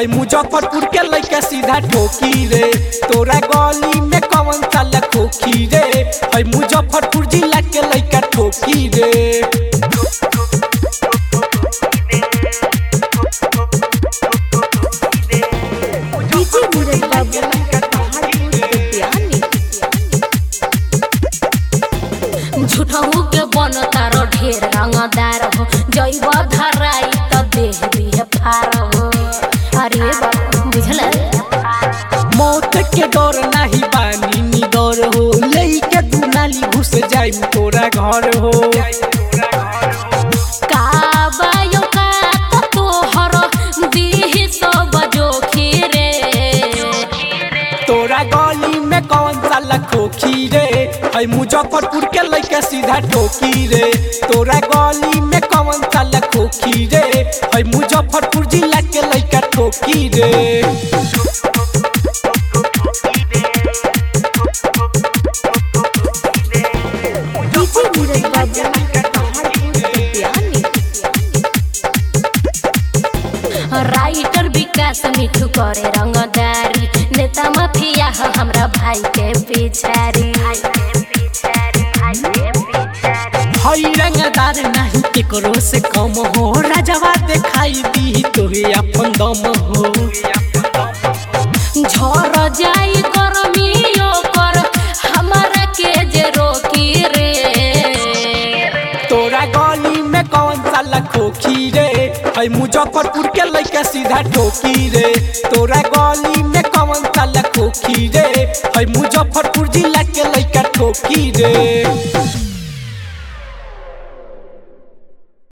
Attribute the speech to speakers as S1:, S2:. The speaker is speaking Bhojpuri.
S1: है मुजफ्फरपुर के लइका सीधा ठोकी रे तोरा गली में कौन साला खोखी रे है मुजफ्फरपुर जिला के लइका ठोकी रे
S2: डीजे नीरज बाबू पहाड़पुर उद्यानी
S3: झूठहू के बन तारो ढेर रंगदार हो जैब धराई त देह दिए फार हो अरे बाबा बुझल
S1: मौत के डर नाही बानी नी डर हो लेके तू नाली घुस जाई तोरा घर हो
S3: का बायो का त तोहर दीह सब जोखिरे
S1: तोरा गली में कौन साला खोखी रे है मुजफ्फरपुर के लइका सीधा ठोकी रे तोरा गली में कौन साला खोखी रे है मुजफ्फरपुर जिला के लइका ठोकी रे
S2: डीजे नीरज बाबू पहाड़पुर उद्यानी
S3: राइटर विकास मिठू करे रंगदारी नेता माफिया ह हमरा भाई के पिछारी
S1: हई रंगदार नहीं केकरो से कम हो राजवा दिखाई दी तोहे अपन दम हो
S3: झर जाई गरमियो कर हमरा के जे रोकी रे
S1: तोरा गली में कौन साला खोखी रे है मुजफ्फरपुर के लइका सीधा ठोकी रे तोरा गली में कौन साला खोखी रे है मुजफ्फरपुर जिला के लइका ठोकी रे